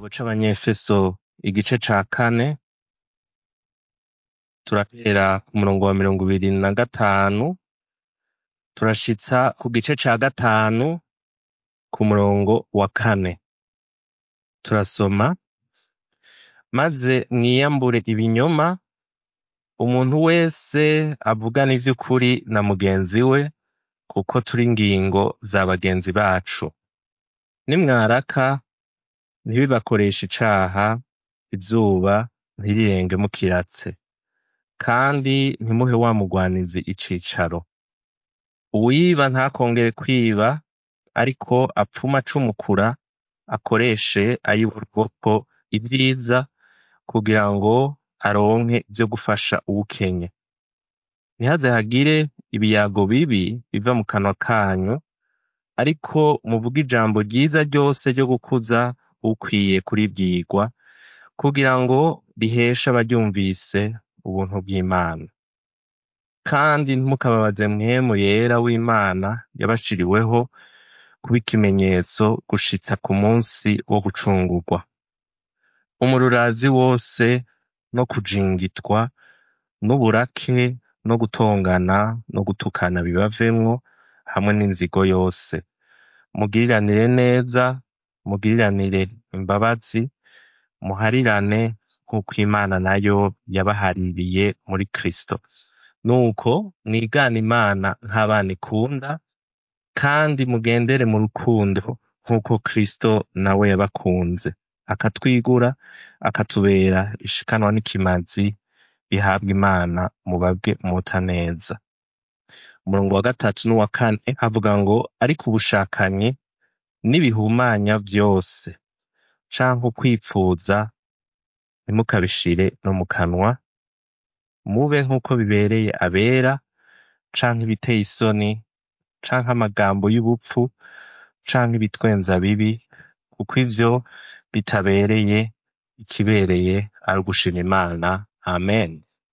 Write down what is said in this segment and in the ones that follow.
Igitabo c'Abanyefeso igice ca kane turahera ku murongo wa mirongo ibiri na gatanu turashitsa ku gice ca gatanu ku murongo wa kane turasoma maze mwiyambure ibinyoma umuntu wese avugana ivy'ukuri na mugenzi we kuko turi ingingo za bagenzi bacu nimwaraka ntibibakoreshe icaha izuba ntirirenge mukiratse kandi ntimuhe wa mugwanizi icicaro uwiba ntakongere kwiba ariko apfume acumukura akoreshe ay'ubwoko ivyiza kugira ngo aronke ivyo gufasha uwukenye ntihaze hagire ibiyago bibi biva mu kanwa kanyu ariko muvuge ijambo ryiza ryose ryo gukuza ukwiye kuribwirwa kugira ngo riheshe abaryumvise ubuntu bw'Imana kandi ntimukababaze mwemu yera w'Imana yabashiriweho kuba ikimenyetso gushitsa ku munsi wo gucungurwa umururazi wose no kujingitwa n'uburake no gutongana no gutukana bibavemwo hamwe n'inzigo yose mugiriranire neza mugiriranire imbabazi muharirane nk'uko Imana nayo yabahaririye muri Kristo nuko mwigane Imana nk'abana ikunda kandi mugendere mu rukundo nk'uko Kristo nawe yabakunze akatwigura akatubera ishikanwa n'ikimazi bihabwa Imana mubabwe muta neza umurongo wa gatatu n'uwa kane havuga ngo ariko ubushakanyi n'ibihumanya vyose canke ukwipfuza ntimukabishire no mu kanwa mube nk'uko bibereye abera canke ibiteye isoni canke amagambo y'ubupfu canke ibitwenza bibi kuko ivyo bitabereye ikibereye ari ugushima Imana amen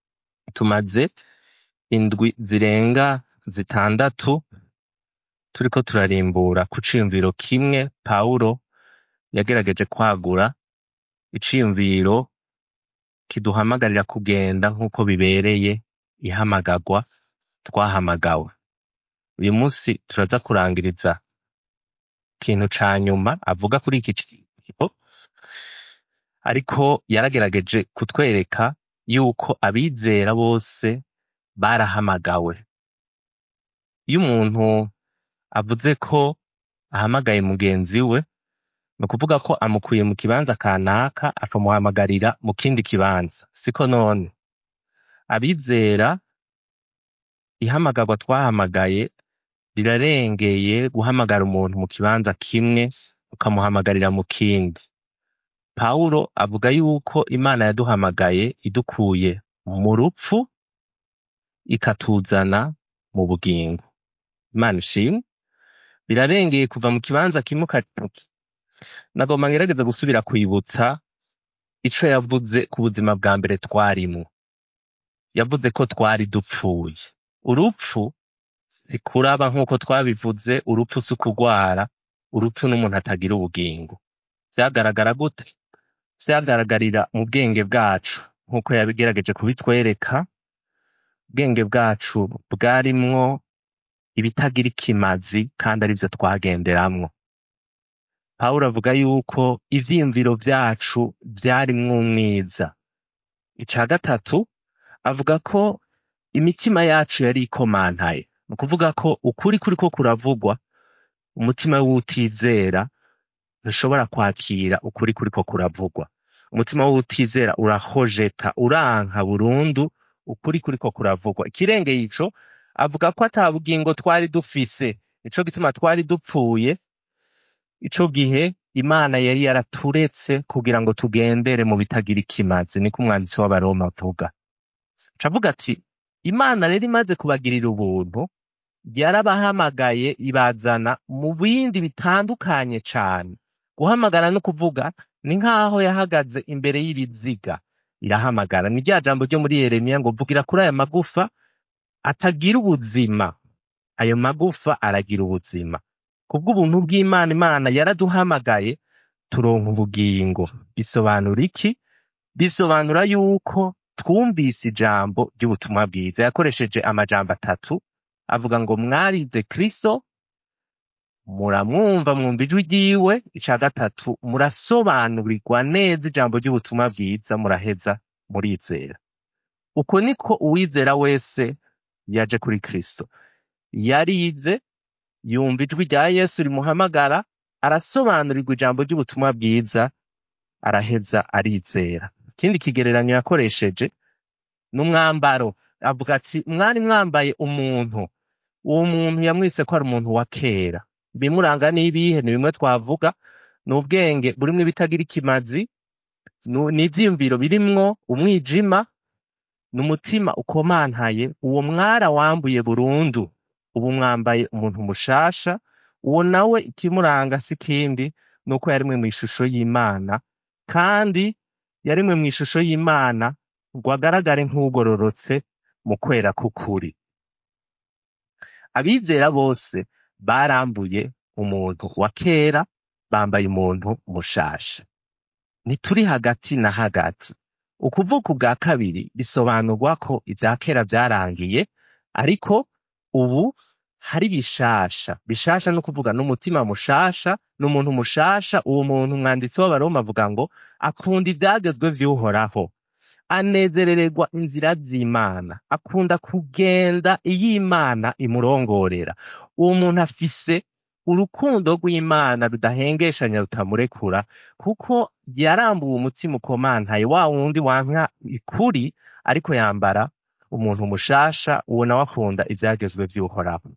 tumaze indwi zirenga zitandatu turiko turarimbura ku ciyumviro kimwe Pawulo yagerageje kwagura iciyumviro kiduhamagarira kugenda nk'uko bibereye ihamagarwa twahamagawe uyu munsi turaza kurangiriza ikintu ca nyuma avuga kuri iki ciyumviro ariko yaragerageje kutwereka yuko abizera bose barahamagawe iyo umuntu avuze ko ahamagaye mugenzi we ni ukuvuga ko amukuye mu kibanza kanaka akamuhamagarira mu kindi kibanza siko none abizera ihamagarwa twahamagaye rirarengeye guhamagara umuntu mu kibanza kimwe ukamuhamagarira mu kindi Pawulo avuga yuko Imana yaduhamagaye idukuye mu rupfu ikatuzana mu bugingo Imana ishimwe birarengeye kuva mu kibanza kimwe ukaja mu kindi nagomba ngerageza gusubira kwibutsa ico yavuze ku buzima bwa mbere twarimwo yavuze ko twari dupfuye urupfu si kuraba nk'uko twabivuze urupfu si ukugwara urupfu n'umuntu atagira ubugingo vyagaragara gute vyagaragarira mu bwenge bwacu nk'uko yabigerageje kubitwereka ubwenge bwacu bwarimwo ibitagira ikimazi kandi arivyo twagenderamwo Pawulo avuga yuko ivyiyumviro vyacu vyarimwo umwiza ica gatatu avuga ko imitima yacu yari ikomantaye ni ukuvuga ko ukuri kuriko kuravugwa umutima w'utizera ntushobora kwakira ukuri kuriko kuravugwa umutima w'utizera urahojeta uranka burundu ukuri kuriko kuravugwa ikirengeye ico avuga ko ata bugingo twari dufise nico gituma twari dupfuye ico gihe Imana yari yaraturetse kugira ngo tugendere mu bitagira ikimazi niko umwanditsi w'abaroma avuga cavuga ati Imana rero imaze kubagirira ubuntu yarabahamagaye ibazana mu bindi bitandukanye cane guhamagara no kuvuga ni nk'aho yahagaze imbere y'ibiziga irahamagara ni rya jambo ryo muri Yeremiya ngo vugira kuri aya magufa atagira ubuzima ayo magufa aragira ubuzima kubw'ubuntu bw'Imana Imana yaraduhamagaye turonka ubugingo bisobanura iki bisobanura yuko twumvise ijambo ry'ubutumwa bwiza yakoresheje amajambo atatu avuga ngo mwarize kristo muramwumva mwumva ijwi ryiwe ica gatatu murasobanurirwa neza ijambo ry'ubutumwa bwiza muraheza murizera uko niko uwizera wese yaje kuri kristo yarize yumva ijwi rya yesu rimuhamagara arasobanurirwa ijambo ry'ubutumwa bwiza araheza arizera ikindi kigereranyo yakoresheje n'umwambaro avuga ati mwari mwambaye umuntu uwo muntu yamwise ko ari umuntu wa kera ibimuranga n'ibihe ni bimwe twavuga ni ubwenge burimwo ibitagira ikimazi nu- ni ivyiyumviro birimwo umwijima ni umutima ukomantaye uwo mwara wambuye burundu ubu mwambaye umuntu mushasha uwo nawe ikimuranga si kindi ni uko yarimwe mu ishusho y'imana kandi yarimwe mu ishusho y'imana ngo agaragare nk'ugororotse mu kwera k'ukuri abizera bose barambuye umuntu wa kera bambaye umuntu mushasha ntituri hagati na hagati ukuvuka ubwa kabiri bisobanurwa ko ibya kera byarangiye ariko ubu hari bishasha bishasha no kuvuga n'umutima mushasha n'umuntu mushasha uwo muntu umwanditsi w'abaroma avuga ngo akunda ibyagezwe vy'uhoraho anezerererwa inzira z'imana akunda kugenda iyo imana imurongorera uwo muntu afise urukundo rw'imana rudahengeshanya rutamurekura kuko yarambuwe umutima ukomantaye wa wundi wanka ikuri ariko yambara umuntu mushasha uwo nawe akunda ivyagezwe vy'uhoraho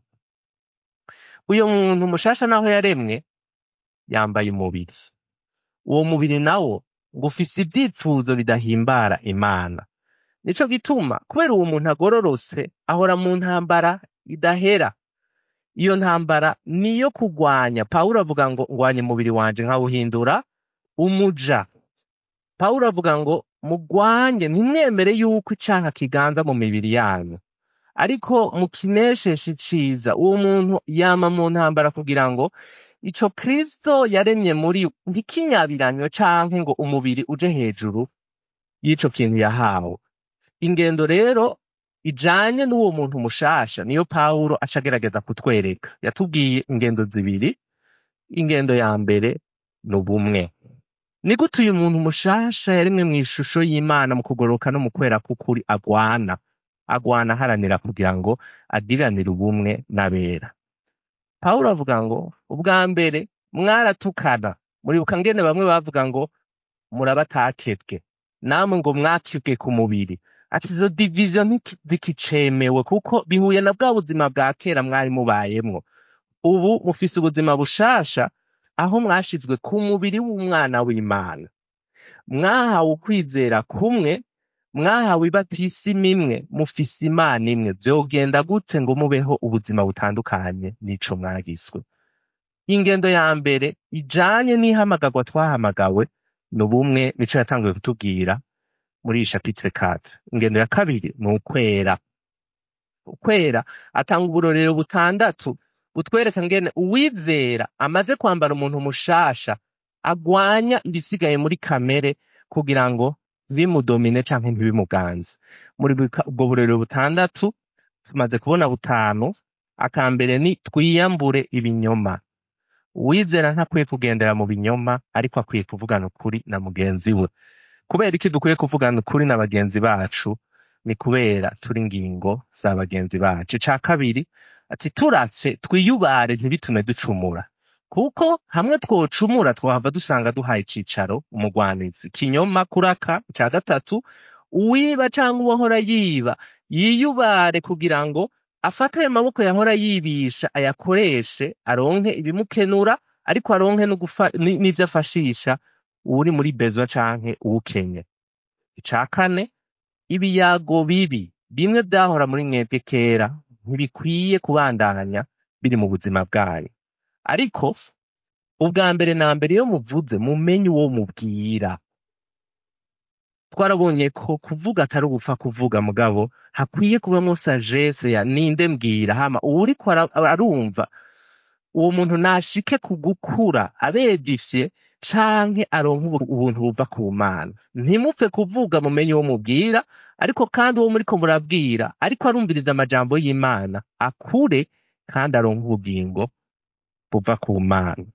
uyo muntu mushasha naho yaremwe yambaye umubiri uwo mubiri nawo ngo ufise ivyipfuzo bidahimbara imana nico gituma kubera uwo muntu agororotse ahora mu ntambara idahera iyo ntambara niyo kugwanya pawulo avuga ngo ngwanye umubiri wanje nkawuhindura umuja pawulo avuga ngo mugwanye ntimwemere yuko icanka kiganza mu mibiri yanyu ariko mukinesheshe iciza uwo muntu yama mu ntambara kugira ngo ico kristo yaremye muri ntikinyabiranywe canke ngo umubiri uje hejuru y'ico kintu yahawe ingendo rero ijanye n'uwo muntu mushasha niyo pawulo aca agerageza kutwereka yatubwiye ingendo zibiri ingendo ya mbere ni ubumwe ni gute uyu muntu mushasha yarimwe mu ishusho y'imana mu kugororoka no mu kwera k'ukuri agwana agwana aharanira kugira ngo agiranire ubumwe n'abera pawulo avuga ngo ubwa mbere mwaratukana muribuka ngene bamwe bavuga ngo murabatakebwe namwe ngo mwakibwe ku mubiri ati izo diviziyo ntiki- zikicemewe kuko bihuye na bwa buzima bwa kera mwari mubayemwo ubu mufise ubuzima bushasha aho mwashizwe ku mubiri w'umwana w'imana mwahawe ukwizera kumwe mwahawe ibatisimu imwe mufise imana imwe vyogenda gute ngo mubeho ubuzima butandukanye n'ico mwagiswe ingendo ya mbere ijanye n'ihamagarwa twahamagawe ni ubumwe nico yatanguye kutubwira muri iyi chapitre 4 ingendo ya kabiri ni ukwera ukwera atanga uburorero butandatu butwereka ngene uwizera amaze kwambara umuntu mushasha agwanya ibisigaye muri kamere kugira ngo bimudomine canke ntibimuganze muri buka- ubwo burorero butandatu tumaze kubona butanu akambere ni twiyambure ibinyoma uwizera ntakwiye kugendera mu binyoma ariko akwiye kuvugana ukuri na mugenzi we kubera iki dukwiye kuvugana ukuri na bagenzi bacu ni kubera turi ingingo za bagenzi bacu ica kabiri ati turatse twiyubare ntibitume ducumura kuko hamwe twocumura twahava dusanga duhaye icicaro umugwanizi kinyoma kuraka ica gatatu uwiba canke uwahora yiba yiyubare kugira ngo afate ayo maboko yahora yibisha ayakoreshe aronke ibimukenura ariko aronke no gufa- ni- n'ivyo afashisha uwuri muri bezwa canke uwukenye ica kane ibiyago bibi bimwe vyahora muri mwebwe kera ntibikwiye kubandanya biri mu buzima bwanyu ariko ubwa mbere na mbere iyo muvuze mumenye uwo mubwira twarabonye ko kuvuga atari ugupfa kuvuga mugabo hakwiye kubamo sagesse ya ninde mbwira hama uwuriko ara- arumva uwo muntu nashike ku gukura abe edifye canke aronke ubu- ubuntu buva ku mana ntimupfe kuvuga mumenye uwo mubwira ariko kandi uwo muriko murabwira ariko arumviriza amajambo y'imana akure kandi aronke ubugingo buva ku mana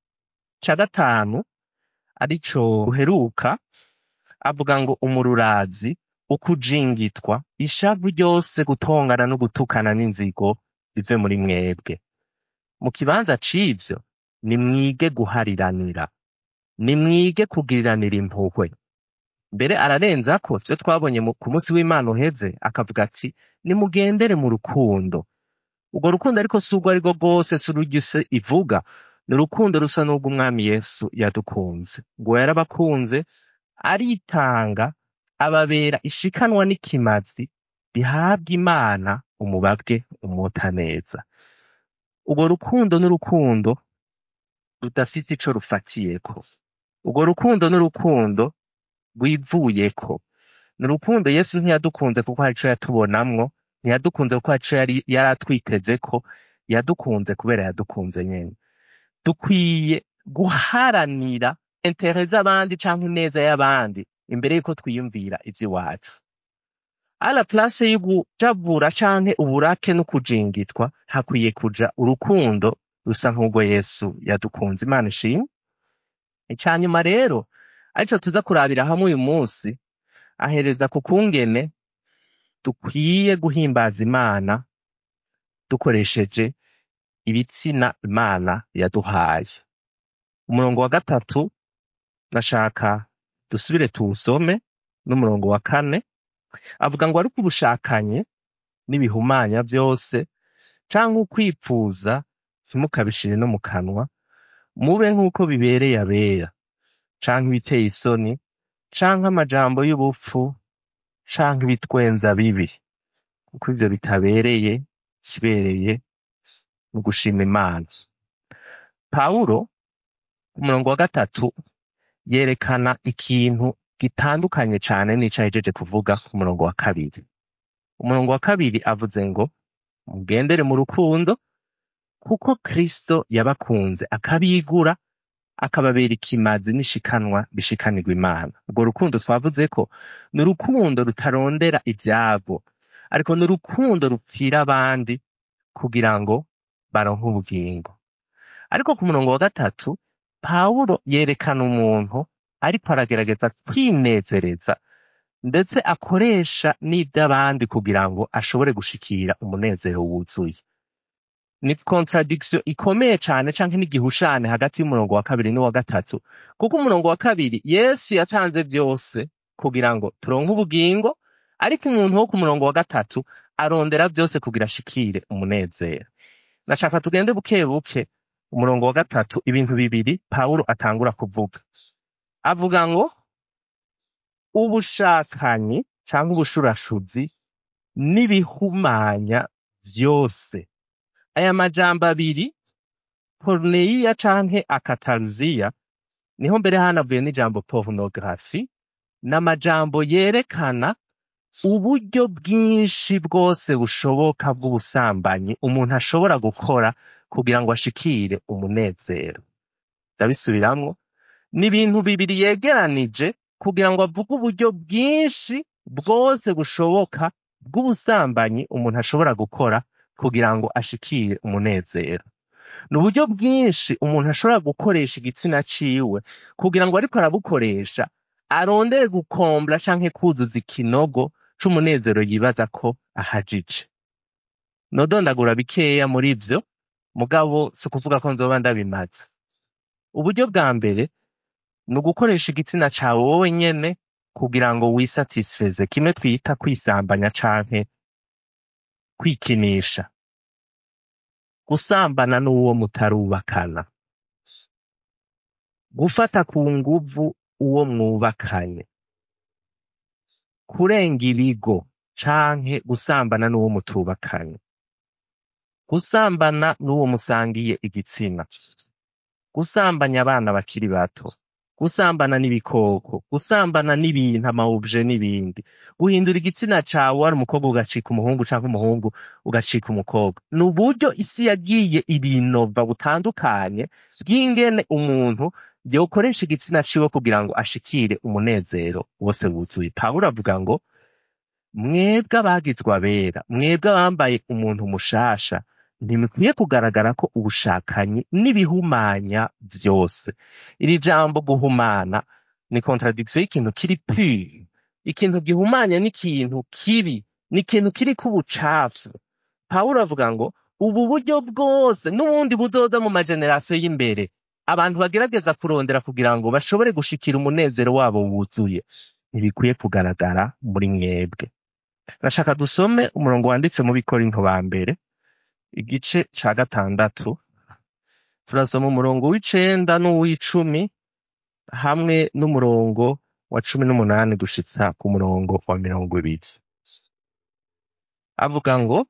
ca gatanu arico uheruka avuga ngo umururazi ukujingitwa ishavu ryose gutongana no gutukana n'inzigo bive muri mwebwe mu kibanza c'ivyo nimwige guhariranira nimwige kugiriranira impuhwe mbere ararenzako vyo twabonye mu- ku munsi w'imana uheze akavuga ati nimugendere mu rukundo urwo rukundo ariko si urwo arirwo rwose si ururyo isi ivuga ni urukundo rusa n'urw'umwami yesu yadukunze ngo yarabakunze aritanga ababera ishikanwa n'ikimazi bihabwa imana umubabwe umota neza urwo rukundo n'urukundo rudafise ico rufatiyeko urwo rukundo n'urukundo rwivuyeko ni urukundo yesu ntiyadukunze kuko hari ico yatubonamwo ntiyadukunze kuko hari ico yari yari atwitezeko yadukunze kubera yadukunze nyene dukwiye guharanira intere z'abandi canke ineza y'abandi imbere yuko twiyumvira ivy'iwacu ala place yo kujavura canke uburake no kujingitwa hakwiye kuja urukundo rusa nk'urwo yesu yadukunze imana ishimwe icanyuma rero arico tuza kurabira hamwe uyu munsi ahereza ku kungene dukwiye guhimbaza imana dukoresheje ibitsina imana yaduhaye umurongo wa gatatu nashaka dusubire tuwusome n'umurongo wa kane avuga ngo ariko ubushakanye n'ibihumanya byose canke ukwipfuza ntimukabishire no mu kanwa mube nk'uko bibereye abera canke ibiteye isoni canke amajambo y'ubupfu canke ibitwenza bibi kuko ivyo bitabereye kibereye mu gushima imana pawulo ku murongo wa gatatu yerekana ikintu gitandukanye cane n'ico ahejeje kuvuga ku murongo wa kabiri umurongo wa kabiri avuze ngo mugendere mu rukundo kuko kristo yabakunze akabigura akababera ikimazi n'ishikanwa bishikanirwa imana urwo rukundo twavuze ko ni urukundo rutarondera ivyabo ariko ni urukundo rupfira abandi kugira ngo baronke ubugingo ariko ku murongo wa gatatu pawulo yerekana umuntu ariko aragerageza kwinezereza ndetse akoresha n'ivy'abandi kugira ngo ashobore gushikira umunezero wuzuye ni contradiction ikomeye cane canke n'igihushane hagati y'umurongo wa kabiri n'uwa gatatu kuko umurongo wa kabiri yesu yatanze vyose kugira ngo turonke ubugingo ariko umuntu wo ku murongo wa gatatu arondera vyose kugira ashikire umunezero nashaka tugende buke buke umurongo wa gatatu ibintu bibiri pawulo atangura kuvuga avuga ngo ubushakanyi canke ubushurashuzi n'ibihumanya vyose aya majambo abiri poruneiya canke akataruziya niho mbere hanavuye n'ijambo porunogarafi n'amajambo yerekana uburyo bwinshi bwose bushoboka bw'ubusambanyi umuntu ashobora gukora kugira ngo ashikire umunezero ndabisubiramwo ni ibintu bibiri yegeranije kugira ngo avuge uburyo bwinshi bwose bushoboka bw'ubusambanyi umuntu ashobora gukora kugira ngo ashikire umunezero ni uburyo bwinshi umuntu ashobora gukoresha igitsina ciwe kugira ngo ariko arabukoresha arondere gukombla canke kuzuza ikinogo c'umunezero yibaza ko ahajije nodondagura bikeya muri vyo mugabo si ukuvuga ko nzoba ndabimaze uburyo bwa mbere ni ugukoresha igitsina cawe wowe nyene kugira ngo wisatisfeze kimwe twita kwisambanya canke kwikinisha gusambana n'uwo mutarubakana gufata ku nguvu uwo mwubakanye kurenga ibigo canke gusambana n'uwo mutubakanye gusambana n'uwo musangiye igitsina gusambanya abana bakiri bato gusambana n'ibikoko gusambana n'ibintu amawubje n'ibindi guhindura igitsina cawe wari umukobwa ugacika umuhungu canke umuhungu ugacika umukobwa ni uburyo isi yagiye ibinova butandukanye bw'ingene umuntu yokoresha igitsina ciwe kugira ngo ashikire umunezero wose wuzuye pawulo avuga ngo mwebwe abagizwe abera mwebwe abambaye umuntu mushasha ntimukwiye kugaragara ko ubushakanyi n'ibihumanya vyose iri jambo guhumana ni contradiction y'ikintu kiri pure ikintu gihumanya n'ikintu kibi ni ikintu kiriko ubucafu pawulo avuga ngo ubu buryo bwose n'ubundi buzoza mu majenerasiyo y'imbere abantu bagerageza kurondera kugira ngo bashobore gushikira umunezero wabo wuzuye ntibikwiye kugaragara muri mwebwe nashaka dusome umurongo wanditse mu bikorinto ba mbere igice ca gatandatu turasoma umurongo w'icenda n'uw'icumi hamwe n'umurongo wa cumi n'umunani gushitsa ku murongo wa mirongo ibiri avuga ngo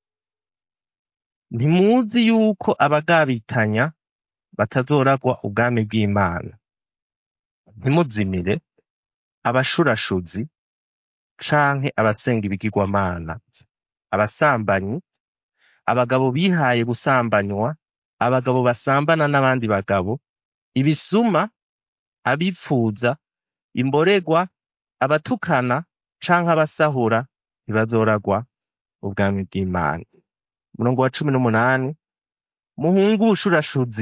ntimuzi yuko abagabitanya batazoragwa ubwami bw'imana ntimuzimire abashurashuzi canke abasenga ibigirwamana abasambanyi abagabo bihaye gusambanywa abagabo basambana n'abandi bagabo ibisuma abipfuza imboregwa abatukana canke abasahura ntibazoragwa ubwami bw'imana umurongo wa cumi n'umunani muhunge ubushurashuzi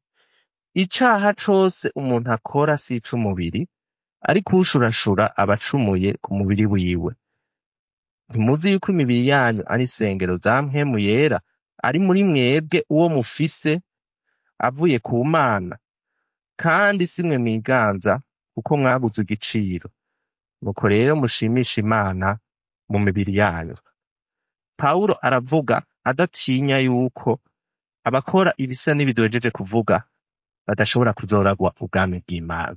icaha cose umuntu akora si ic'umubiri ariko ushurashura aba acumuye ku mubiri wiwe ntimuzi yuko imibiri yanyu ari isengero za mpwemu yera ari muri mwebwe uwo mufise avuye ku mana kandi si mwe mwiganza kuko mwaguze igiciro nuko rero mushimisha imana mu mibiri yanyu pawulo aravuga adatinya yuko abakora ibisa n'ibidojeje kuvuga badashobora kuzoragwa ubwami bw'imana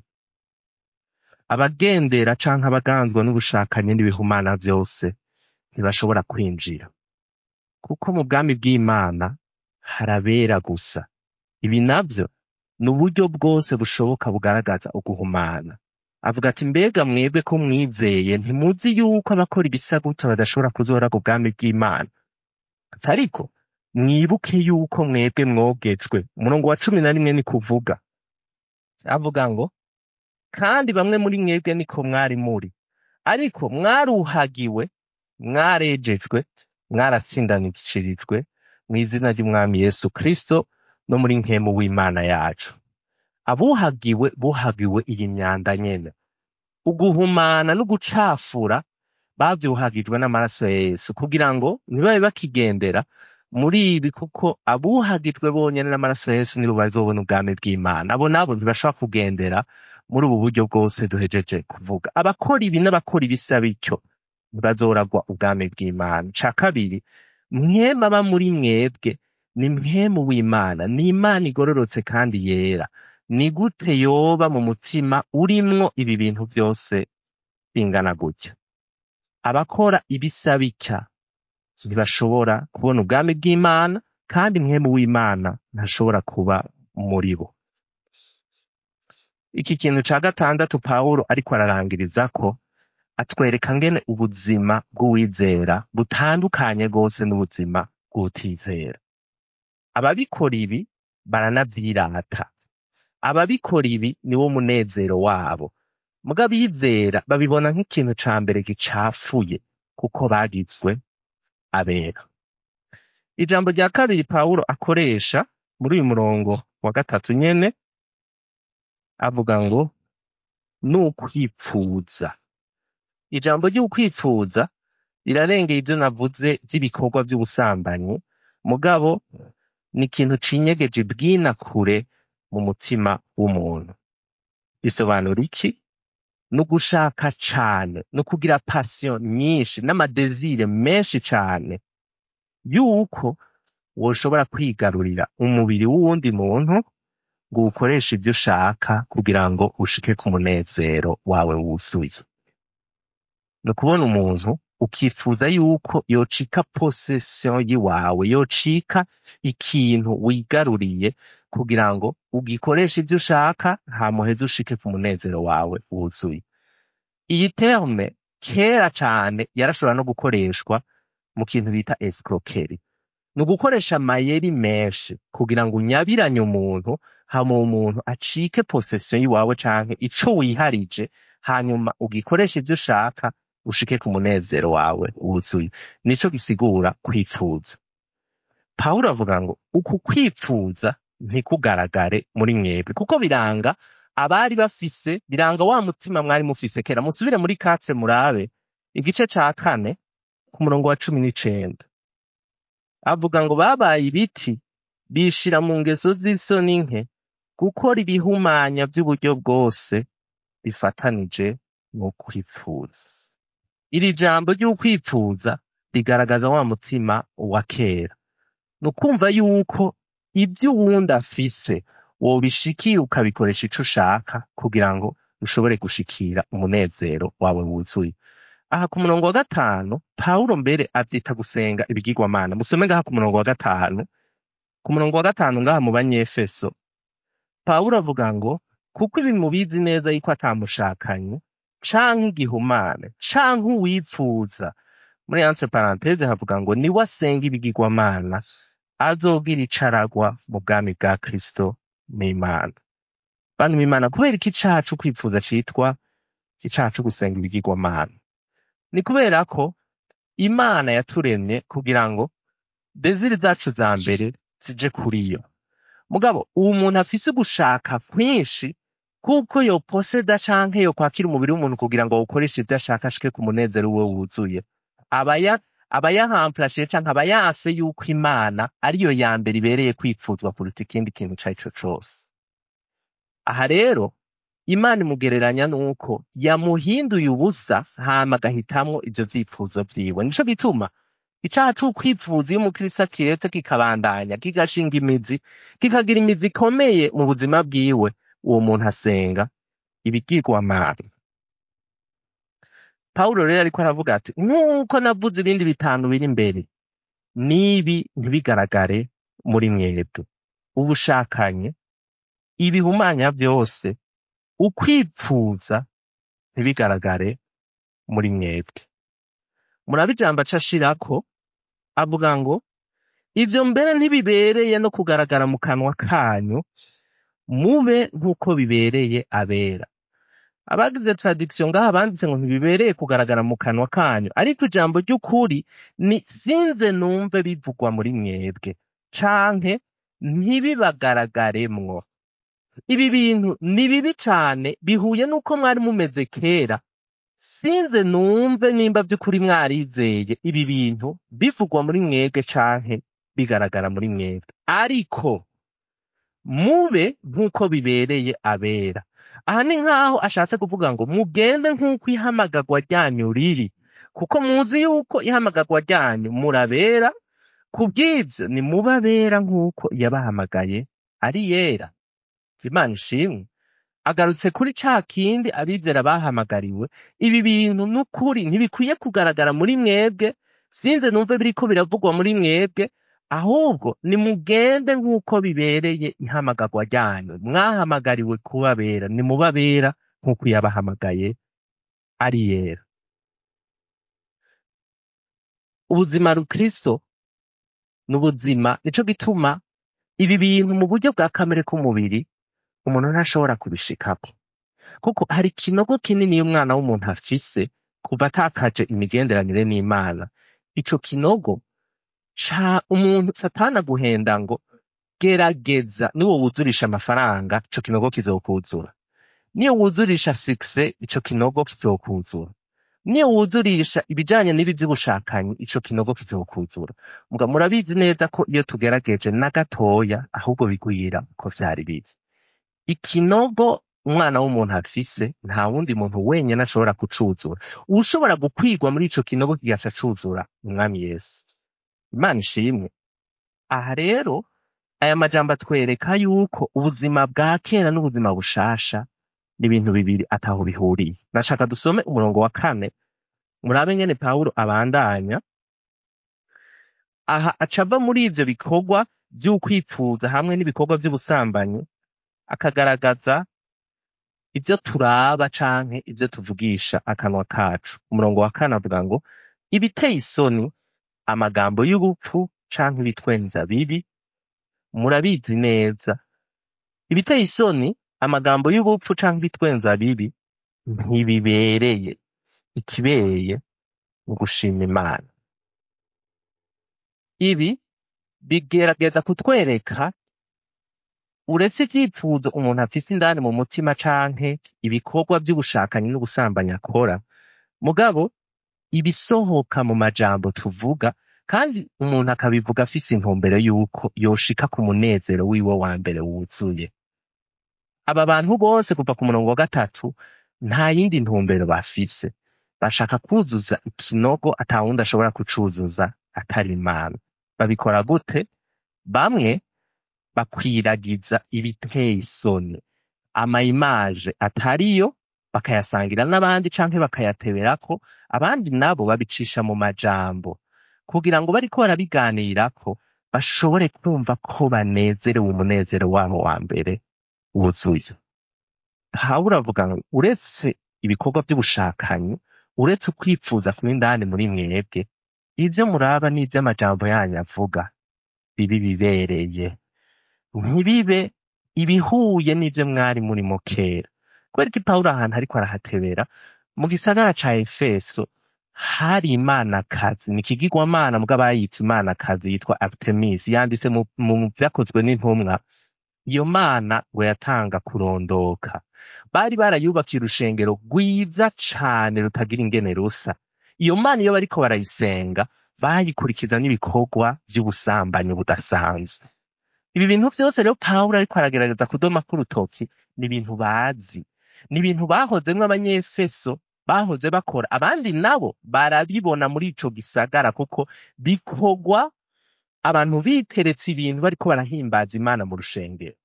abagendera canke abaganzwa n'ubushakanyi n'ibihumana vyose ntibashobora kwinjira kuko mu bwami bw'imana harabera gusa ibi navyo ni uburyo bwose bushoboka bugaragaza uguhumana avuga ati mbega mwebwe ko mwizeye ntimuzi yuko abakora ibisa gutya badashobora kuzoragwa ubwami bw'imana ariko mwibuke yuko mwebwe mwogejwe umurongo wa cumi na rimwe ni kuvuga avuga ngo kandi bamwe muri mwebwe niko mwari muri ariko mwaruhagiwe mwarejejwe mwaratsindanishirijwe mu izina ry'umwami yesu kristo no muri nkemu w'imana yacu abuhagiwe buhagiwe iyi myanda nyene uguhumana no gucafura bavyuhagijwe n'amaraso ya yesu kugira ngo ntibabe bakigendera muri ibi kuko abuhagijwe bonyene n'amaraso ya yesu nibo bazobona ubwami bw'imana abo nabo ntibashobora kugendera muri ubu buryo bwose duhejeje kuvuga abakora ibi n'abakora ibisa bityo ntibazoragwa ubwami bw'imana ca kabiri mwema aba muri mwebwe ni mwemu w'imana ni imana igororotse kandi yera ni gute yoba mu mutima urimwo ibi bintu byose bingana gutya abakora ibisa bitya ntibashobora kubona ubwami bw'imana kandi mwemu w'imana ntashobora kuba muri bo iki kintu ca gatandatu pawulo ariko ararangiriza ko atwereka ngene ubuzima bw'uwizera butandukanye rwose n'ubuzima bw'utizera ababikora ibi baranavyirata ababikora ibi niwo munezero wabo muga abizera babibona nk'ikintu ca mbere gicafuye kuko bagizwe abera ijambo rya kabiri pawulo akoresha muri uyu murongo wa gatatu nyene avuga ngo ni ukwipfuza ijambo ry'ukwipfuza rirarengeye ibyo navuze by'ibikorwa by'ubusambanyi mugabo ni ikintu cinyegeje bwina kure mu mutima w'umuntu bisobanura iki ni ugushaka cane ni ukugira pasiyo nyinshi n'amadezire menshi cane yuko woshobora kwigarurira umubiri w'uwundi muntu ngo uwukoreshe ivyo ushaka kugira ngo ushike ku munezero wawe wuzuye ni ukubona umuntu ukifuza yuko yocika posesiyo yiwawe yocika ikintu wigaruriye kugira ngo ugikoreshe ivyo ushaka hamuheze ushike ku munezero wawe wuzuye iyi terme kera cane yarashobora no gukoreshwa mu kintu bita escroquerie ni ugukoresha amayeri menshi kugira ngo unyabiranye umuntu hama uwo muntu acike posesiyo y'iwawe canke ico wiharije hanyuma ugikoreshe ivyo ushaka ushike ku munezero wawe wuzuye nico gisigura kwipfuza pawulo avuga ngo uku kwipfuza ntikugaragare muri mwebwe kuko biranga abari bafise biranga wa mutima mwari mufise kera musubire muri katre murabe igice ca kane ku murongo wa cumi n'icenda avuga ngo babaye ibiti bishira mu ngeso z'isoni nke gukora ibihumanya vy'uburyo bwose bifatanije no kwipfuza iri jambo ry'ukwipfuza rigaragaza wa mutima wa kera ni ukumva yuko ibyo uwundi afise wobishikiye ukabikoresha ico ushaka kugira ngo ushobore gushikira umunezero wawe wuzuye aha ku murongo wa gatanu pawulo mbere avyita gusenga ibigirwamana musome ngaha ku murongo wa gatanu ku murongo wa gatanu ngaha mu banyefeso pawulo avuga ngo kuko ibi mubizi neza yuko atamushakanye canke igihumane canke uwipfuza muri entre parenthese havuga ngo niwe asenga ibigirwamana azogira icaragwa mu bwami bwa kristo n'imana bantu b'imana kubera iki icaha co kwipfuza citwa icaha co gusenga ibigirwamana ni kubera ko imana yaturemye kugira ngo deziri zacu za mbere zije kuri yo mugabo uwo muntu afise ugushaka kwinshi kuko yoposeda canke yokwakira umubiri w'umuntu kugira ngo awukoreshe ivyo ashaka ashike ku munezero wiwe wuzuye aba ya- aba yahamplashije canke aba yanse yuko imana ariyo ya mbere ibereye kwipfuzwa kuruta ikindi kintu ico arico cose aha rero imana imugereranya nuko yamuhinduye ubusa hama agahitamwo ivyo vyipfuzo vyiwe nico gituma icaha c'ukwipfuza iyo umukristo akiretse kikabandanya kigashinga imizi kikagira imizi ikomeye mu buzima bwiwe uwo muntu asenga ibigirwamana pawulo rero ariko aravuga ati nk'uko navuze ibindi bitanu biri imbere n'ibi ntibigaragare muri mwebwe ubushakanye ibihumanya vyose ukwipfuza ntibigaragare muri mwebwe murabe ijambo aca ashirako avuga ngo ivyo mbere ntibibereye no kugaragara mu kanwa kanyu mube nk'uko bibereye abera abagize tradiction ngaha banditse ngo ntibibereye kugaragara mu kanwa kanyu ariko ijambo ry'ukuri ni sinze numve bivugwa muri mwebwe canke ntibibagaragaremwo ibi bintu ni bibi cane bihuye n'uko mwari mumeze kera sinze numve nimba vy'ukuri mwarizeye ibi bintu bivugwa muri mwebwe canke bigaragara muri mwebwe ariko mube nk'uko bibereye abera aha ni nk'aho ashatse kuvuga ngo mugende nk'uko ihamagarwa ryanyu riri kuko muzi yuko ihamagarwa ryanyu murabera kubw'ivyo ni mube abera nk'uko yabahamagaye ari yera imana ishimwe agarutse kuri ca kindi abizera bahamagariwe ibi bintu n'ukuri ntibikwiye kugaragara muri mwebwe sinze numve biriko biravugwa muri mwebwe ahubwo nimugende nk'uko bibereye ihamagarwa ryanyu mwahamagariwe kubabera nimubabera nk'uko yabahamagaye ari yera ubuzima rukristo ni ubuzima nico gituma ibi bintu mu buryo bwa kamere k'umubiri umuntu ntashobora kubishikako kuko hari ikinogo kinini y'umwana w'umuntu afise kuva atakaje imigenderanire n'imana ico kinogo ca umuntu satana guhenda ngo gerageza niwo wuzurisha amafaranga ico kinogo kizokuzura niyo wuzurisha sikise ico kinogo kizokuzura niyo wuzurisha ibijanye n'ibi vy'ubushakanyi ico kinogo kizokuzura muga murabizi neza ko iyo tugerageje na gatoya ahubwo bigwira uko vyari bizi ikinogo umwana w'umuntu afise nta wundi muntu wenyene ashobora kucuzura ushobora gukwigwa muri ico kinogo kigaca cuzura umwami yesu imana ishimwe aha rero aya majambo atwereka yuko ubuzima bwa kera n'ubuzima bushasha ni ibintu bibiri ataho bihuriye nashaka dusome umurongo wa kane murabe ngene pawulo abandanya aha acava muri ivyo bikorwa vy'ukwipfuza hamwe n'ibikorwa vy'ubusambanyi akagaragaza ivyo turaba canke ivyo tuvugisha akanwa kacu umurongo wa kane avuga ngo ibiteye isoni amagambo y'ubupfu canke ibitwenza bibi murabizi neza ibiteye isoni amagambo y'ubupfu canke ibitwenza bibi ntibibereye ikibereye ni ugushima imana ibi bigerageza kutwereka uretse ivyifuzo umuntu afise indani mu mutima canke ibikorwa vy'ubushakanyi n'ubusambanyi akora mugabo ibisohoka mu majambo tuvuga kandi umuntu akabivuga afise intumbero y'uko yoshika ku munezero wiwe wa mbere wuzuye aba bantu bose kuva ku murongo wa gatatu nta yindi ntumbero bafise bashaka kuzuza ikinogo ata wundi ashobora kucuzuza atari imana babikora gute bamwe bakwiragiza ibiteye isoni amayimaje atariyo bakayasangira n'abandi canke bakayateberako abandi nabo babicisha mu majambo kugira ngo bariko barabiganirako bashobore kumva ko banezerewe umunezero wabo wa mbere wuzuye pawulo avuga ngo uretse ibikorwa vy'ubushakanyi uretse ukwifuza kuba indani muri mwebwe ivyo muraba n'ivy'amajambo yanyu avuga bibi bibereye ntibibe ibihuye n'ivyo mwari murimo kera kubera ko pawulo ahantu ariko arahatebera mu gisagara ca efeso hari imanakazi ni ikigirwamana mbwo abayitse imanakazi yitwa artemis yanditse mu, mu vyakozwe n'intumwa iyo mana ngo yatanga kurondoka bari barayubakiye urushengero rwiza cane rutagira ingene rusa iyo mana iyo bariko barayisenga bayikurikiza n'ibikorwa vy'ubusambanyi budasanzwe ibi bintu vyose rero pawulo ariko aragerageza kudoma k'urutoki ni ibintu bazi ni ibintu bahozemwo abanyefeso bahoze bakora abandi nabo barabibona muri ico gisagara kuko bikorwa abantu biteretse ibintu bariko barahimbaza imana mu rushengero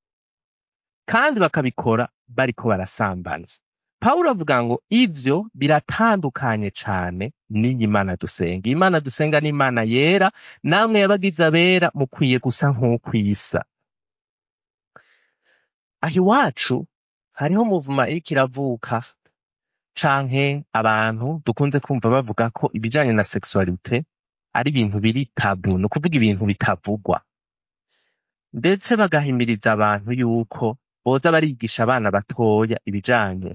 kandi bakabikora bariko barasambana pawulo avuga ngo ivyo biratandukanye cane n'iyi mana dusenga iyi mana dusenga ni imana yera namwe yabagize abera mukwiye gusa nk'uko isa aho iwacu hariho muvuma iriko iravuka canke abantu dukunze kumva bavuga ko ibijanye na sexualite ari ibintu biri tabu ni ukuvuga ibintu bitavugwa ndetse bagahimiriza abantu yuko boza barigisha abana batoya ibijanye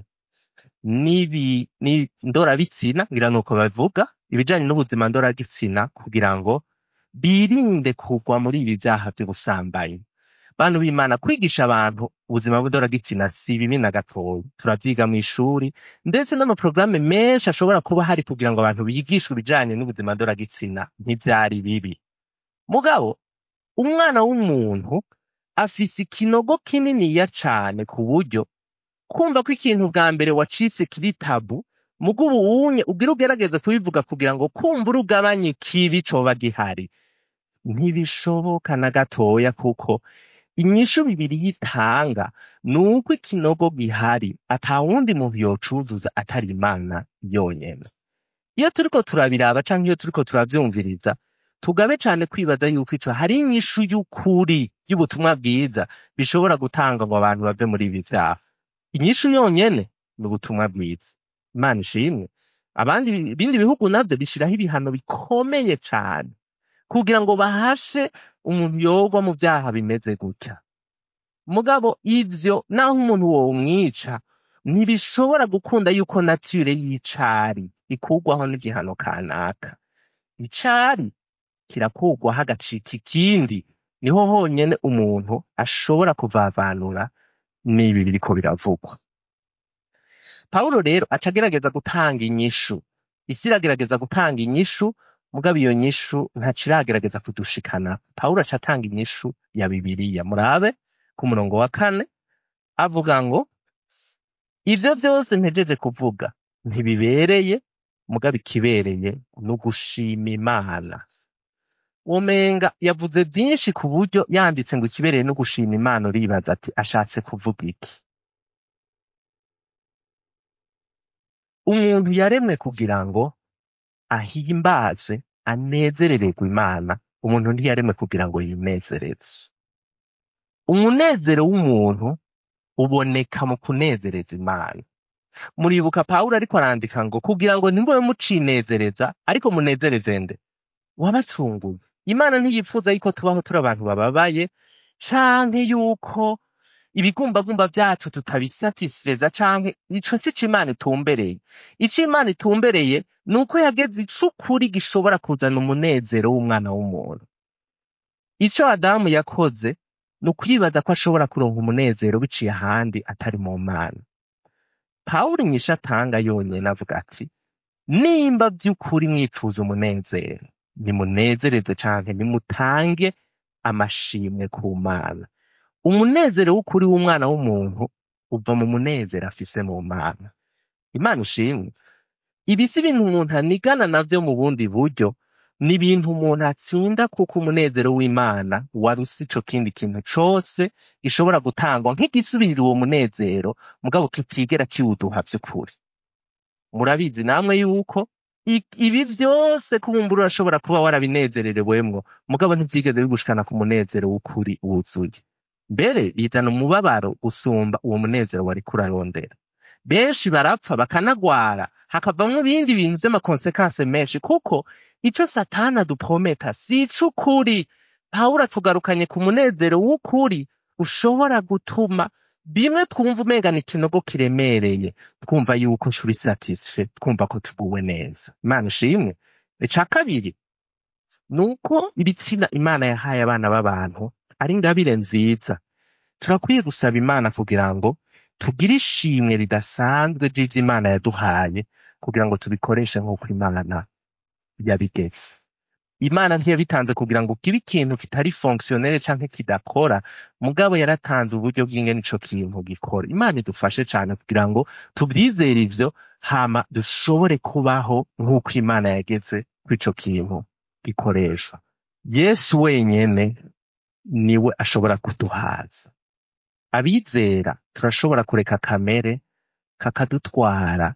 n'ibi ni- ndorabitsina ngira nuko bavuga ibijanye n'ubuzima ndoragitsina kugira ngo birinde kugwa muri ibi vyaha vy'ubusambanyi bantu b'imana kwigisha abantu ubuzima bw'indoragitsina si bibi na gatoya turavyiga mw'ishuri ndetse n'amaporogaramu menshi ashobora kuba hari kugira ngo abantu bigishwe ibijanye n'ubuzima ndoragitsina ntivyari bibi mugabo umwana w'umuntu afise ikinogo kininiya cane ku buryo kumva ko ikintu bwa mbere wacitse kiri tabu mugo ubu unye ugira ugerageze kubivuga kugira ngo kumva urugabanye ikibi coba gihari ntibishoboka na gatoya kuko inyishu bibiri yitanga ni uko ikinogo gihari ata wundi muntu yocuzuza atari imana yonyene iyo turiko turabiraba canke iyo turiko turavyumviriza tugabe cane kwibaza yuko ico hari inyishu y'ukuri y'ubutumwa bwiza bishobora gutanga ngo abantu bave muri ibi vyaha inyishu yonyene ni ubutumwa bwiza imana ishimwe abandi ibindi bihugu navyo bishiraho ibihano bikomeye cane kugira ngo bahashe umuntu yogwa mu vyaha bimeze gutya mugabo ivyo naho umuntu womwica ntibishobora gukunda yuko nature y'icari ikurwaho n'igihano kanaka icari kirakurwaho agacika ikindi niho honyene umuntu ashobora kuvavanura n'ibi biriko biravugwa pawulo rero aca agerageza gutanga inyishu isi iragerageza gutanga inyishu mugabo iyo nyishu ntaco iragerageza kudushikana pawulo aca atanga inyishu ya bibiliya murabe ku murongo wa kane avuga ngo ivyo vyose mpejeje kuvuga ntibibereye mugabo ikibereye ni ugushima imana womenga yavuze vyinshi ku buryo yanditse ngo ikibereye no gushima imana uribaza ati ashatse kuvuga iki umuntu yaremwe kugira ngo ahimbaze anezerererwe imana umuntu ntiyaremwe kugira ngo yinezereze umunezero w'umuntu uboneka mu kunezereza imana muribuka pawulo ariko arandika ngo kugira ngo ntimube mucinezereza ariko munezereze nde wabacunguye imana ntiyipfuza yuko tubaho turi abantu bababaye canke yuko ibigumbagumba vyacu tutabisatisfeza canke ico si co imana itumbereye ico imana itumbereye ni uko yageze ic'ukuri gishobora kuzana umunezero w'umwana w'umuntu ico adamu yakoze ni ukwibaza ko ashobora kuronka umunezero biciye ahandi atari mu mana pawulo inyishu atanga yonyene avuga ati nimba vy'ukuri mwifuza umunezero nimunezereze canke nimutange amashimwe ku mana umunezero w'ukuri w'umwana w'umuntu uva mu munezero afise mu mana imana ishimwe ibi si ibintu umuntu anigana navyo mu bundi buryo ni ibintu umuntu atsinda kuko umunezero w'imana warusi ico kindi kintu cose gishobora gutangwa nk'igisubirira uwo munezero mugabo kitigera kiwuduha vy'ukuri murabizi namwe yuko i- ibi vyose kubumbura urashobora kuba warabinezererewemwo mugabo ntivyigeze bigushikana ku munezero w'ukuri wuzuye mbere bizana umubabaro gusumba uwo munezero wariko urarondera benshi barapfa bakanagwara hakavamwo ibindi bintu vy'amakonsekanse menshi kuko ico satani aduprometa si ic'ukuri pawulo atugarukanye ku munezero w'ukuri ushobora gutuma bimwe twumva umenga ni ikinogo kiremereye twumva yuko turi satisfe twumva ko tuguwe neza imana ishimwe ica kabiri ni uko ibitsina imana yahaye abana b'abantu ari ingabire nziza turakwiye gusaba imana kugira ngo tugire ishimwe ridasanzwe ry'ivyo imana yaduhaye kugira ngo tubikoreshe nk'uko imana yabigeze imana ntiyabitanze kugira ngo kibe ikintu kitari fonctionnel canke kidakora mugabo yaratanze uburyo bw'ingene ico kintu gikora imana idufashe cane kugira ngo tuvyizere ivyo hama dushobore kubaho nk'uko imana yageze kuri ico kintu gikoreshwa yesu wenyene niwe ashobora kuduhaza abizera turashobora kureka kamere kakadutwara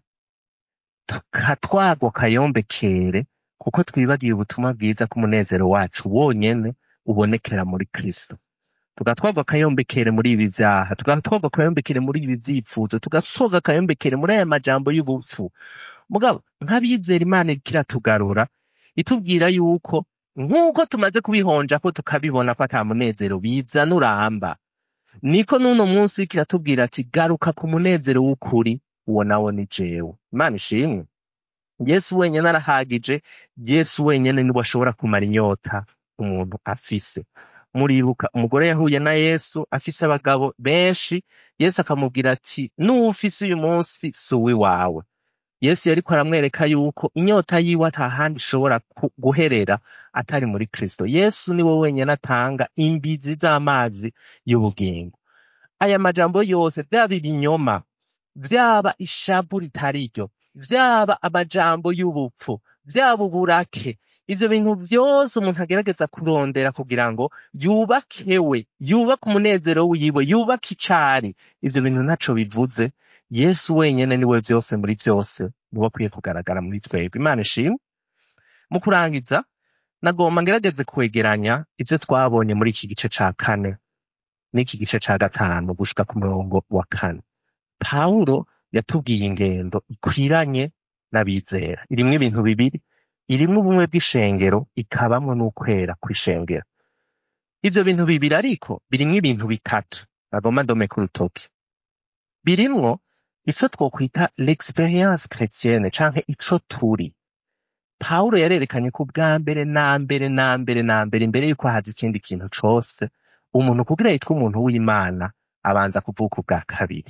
tukatwagwa kayombekere kuko twibagiye ubutumwa bwiza ko umunezero wacu wonyene ubonekera muri kristo tugatwagwa akayombekere muri ibi vyaha tugatwagwa akayombekere muri ibi vyifuzo tugatwagwa akayombekere muri aya majambo y'ubupfu mugabo nk'abizera imana iriko iratugarura itubwira yuko nk'uko tumaze kubihonja ko tukabibona ko ata munezero bizana uramba niko n'uno munsi iriko iratubwira ati garuka ku munezero w'ukuri uwo nawo ni jewe imana ishimwe yesu wenyene arahagije yesu wenyene niwe ashobora kumara inyota umuntu afise muribuka umugore yahuye na yesu afise abagabo benshi yesu akamubwira ati n'uwufise uyu munsi si uwiwawe yesu yariko aramwereka yuko inyota yiwe ata handi ishobora ku- guherera atari muri kristo yesu niwe wenyene atanga imbizi z'amazi y'ubugingo aya majambo yose vyaba ibinyoma vyaba ishavu ritari ryo vyaba amajambo y'ubupfu vyaba uburake ivyo bintu vyose umuntu agerageza kurondera kugira ngo yubakewe yubake umunezero wiwe yubake icari ivyo bintu ntaco bivuze yesu wenyene niwe vyose muri vyose niwe akwiye kugaragara muri twebwe imana ishimwe mu kurangiza nagomba ngerageze kwegeranya ivyo twabonye muri iki gice ca kane n'iki gice ca gatanu gushika ku murongo wa kane pawulo yatubwiye ingendo ikwiranye n'abizera irimwo ibintu bibiri irimwo ubumwe bw'ishengero ikabamwo n'ukwera kw'ishengero ivyo bintu bibiri ariko birimwo ibintu bitatu bagomba ndome ku rutoki birimwo ico twokwita l'experience chrétienne canke ico turi pawulo yarerekanye ko bwa mbere na mbere na mbere na mbere imbere yuko haza ikindi kintu cose umuntu kugira yitwa umuntu w'imana abanza kuvuka ubwa kabiri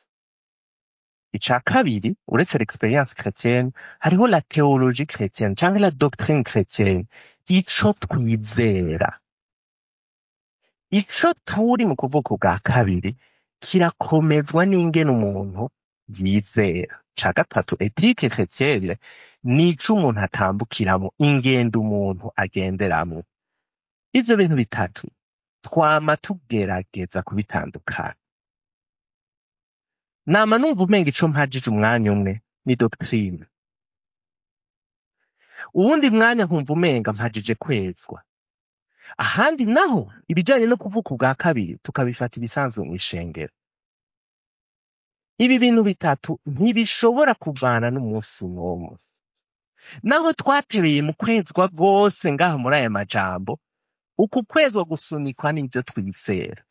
ica kabiri uretse l'experience chrétienne hariho la théologie chrétienne canke la doctrine chrétienne ico twizera ico turi mu kuvuka ubwa kabiri kirakomezwa n'ingene umuntu yizera ca gatatu etike chrétienne nico umuntu atambukiramo ingendo umuntu agenderamwo ivyo bintu bitatu twama tugerageza kubitandukanya nama numva umenga ico mpajije umwanya umwe ni doctrine uwundi mwanya nkumva umenga mpajije kwezwa ahandi naho ibijanye no kuvuka ubwa kabiri tukabifata ibisanzwe mw'ishengero ibi bintu bitatu ntibishobora kuvana n'umunsi n'umwe naho twatereye mu kwezwa rwose ngaha muri aya majambo uku kwezwa gusunikwa n'ivyo twizera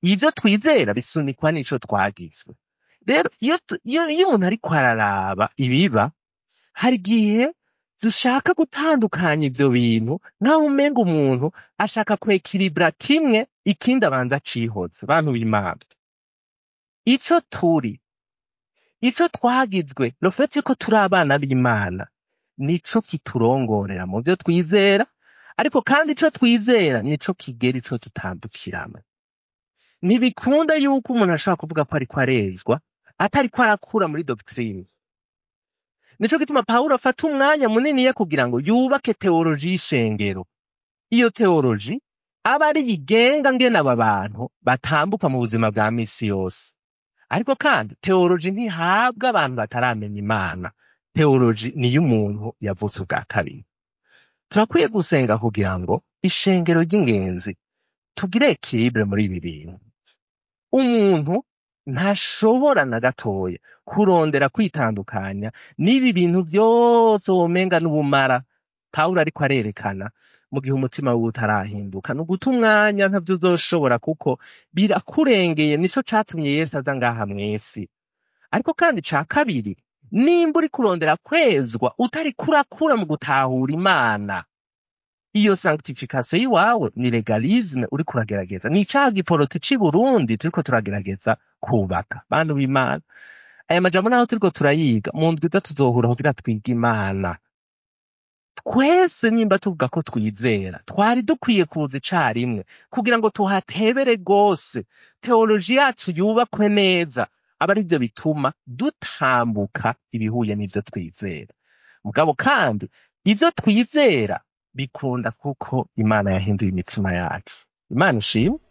ivyo twizera bisunikwa n'ico twagizwe rero iyo tu- iyo iyo umuntu ariko araraba ibiba hari igihe dushaka gutandukanya ivyo bintu nk'aho umenga umuntu ashaka kwekiribura kimwe ikindi abanza acihoze bantu b'imana ico turi ico twagizwe rofeti yuko turi abana b'imana nico kiturongorera mu vyo twizera ariko kandi ico twizera nico kigera ico tutambukiramo ntibikunda yuko umuntu ashobora kuvuga ko ariko arezwa atariko arakura muri doctrine nico gituma pawulo afata umwanya muniniya kugira ngo yubake teoloji y'ishengero iyo teoloji aba ari igenga ngene aba bantu batambuka mu buzima bwa misi yose ariko kandi teoloji ntihabwa abantu bataramenya imana teoloji niyo umuntu yavutse ubwa kabiri turakwiye gusenga kugira ngo ishengero ry'ingenzi tugire ekilibre muri ibi bintu umuntu ntashobora na gatoya kurondera kwitandukanya n'ibi bintu vyose womenga n'ubumara pawulo ariko arerekana mu gihe umutima wiwe utarahinduka ni uguta umwanya ntavyo uzoshobora kuko birakurengeye nico catumye yesu aza ngaha mw'isi ariko kandi ca kabiri nimba uri kurondera kwezwa utari kurakura mu gutahura imana iyo sanctification y'iwawe ni legalisme uri kuragerageza ni icaha giporoti c'i burundi turiko turagerageza kubaka bantu b'imana aya majambo naho turiko turayiga mu ndwi iza tuzohura kugira twige imana twese nimba tuvuga ko twizera twari dukwiye kuza icarimwe kugira ngo tuhatebere rwose teoloji yacu yubakwe neza aba ari byo bituma dutambuka ibihuye n'ivyo twizera mugabo kandi ivyo twizera bikunda kuko imana yahinduye imitima yacu imana ishimwe